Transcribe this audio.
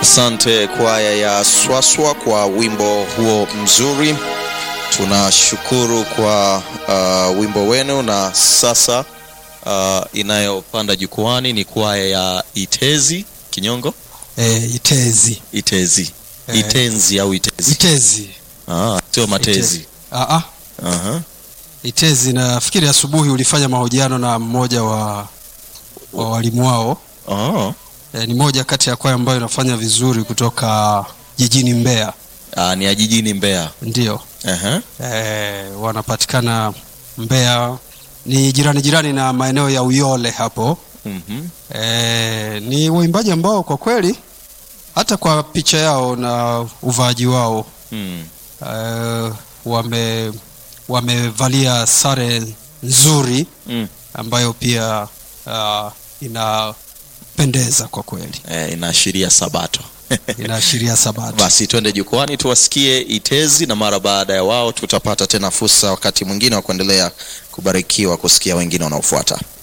Asante kwaya ya Swaswa kwa wimbo huo mzuri. Tunashukuru kwa uh, wimbo wenu, na sasa uh, inayopanda jukwani ni kwaya ya Itezi Kinyongo. E, Itezi Itezi Eh. Itenzi au Itezi? Itezi Ah, sio Matezi. Itezi. Ah, ah. Aha. Itezi nafikiri asubuhi ulifanya mahojiano na mmoja wa, wa walimu wao Oh. e, ni moja kati ya kwaya ambayo inafanya vizuri kutoka jijini Mbeya Ah, ni ya jijini Mbeya. ndio Aha. e, wanapatikana Mbeya ni jirani jirani na maeneo ya Uyole hapo Mhm. e, ni waimbaji ambao kwa kweli hata kwa picha yao na uvaaji wao Mm. e, wame wamevalia sare nzuri Mm. ambayo pia uh, inapendeza kwa kweli Eh, inaashiria Sabato. inaashiria sabato Basi twende jukwani tuwasikie Itezi, na mara baada ya wao tutapata tena fursa wakati mwingine wa kuendelea kubarikiwa kusikia wengine wanaofuata.